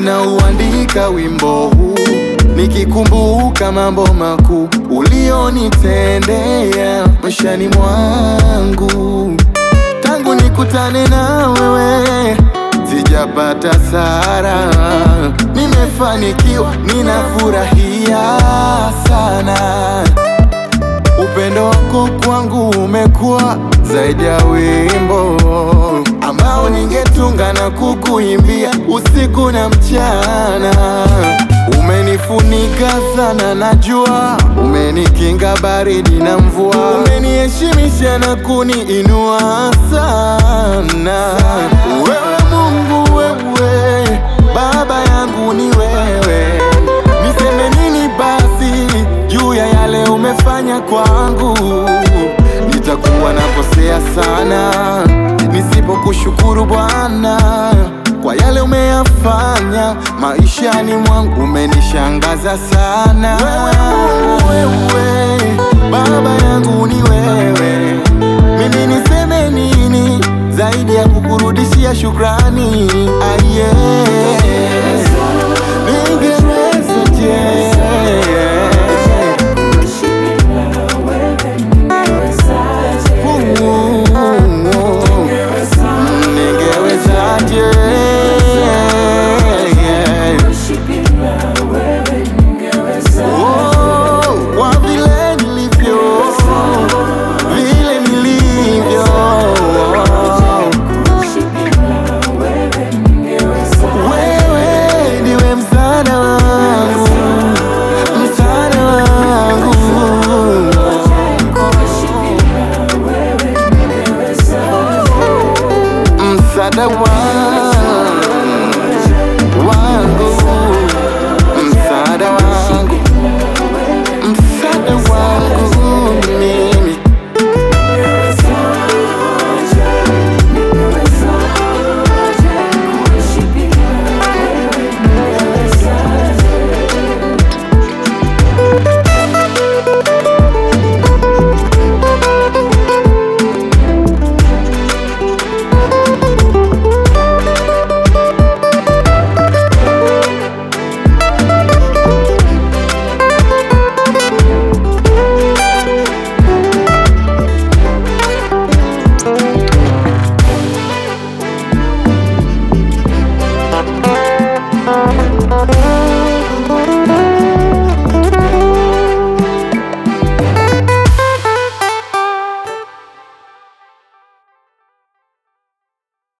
ninauandika wimbo huu nikikumbuka mambo makuu ulionitendea maishani mwangu tangu nikutane na wewe sijapata sara, nimefanikiwa, ninafurahia sana. Upendo wako kwangu umekuwa zaidi ya wimbo ambao ningetunga na kukuimbia usiku na mchana. Umenifunika sana na jua, umenikinga baridi na mvua, umeniheshimisha na kuniinua sana. Wewe Mungu, wewe Baba yangu ni wewe, niseme nini basi juu ya yale umefanya kwangu? Nitakuwa nakosea sana nisipokushukuru Bwana kwa yale umeyafanya maishani mwangu, umenishangaza sana. Wewe Mungu, wewe Baba yangu ni wewe, mimi niseme nini zaidi ya kukurudishia shukrani? Aye, ningeweza je ningewezaje? Oh, kwa vile nilivyo, vile nilivyo, wewe ndiwe msaada wangu, msaada wangu. msaada wangu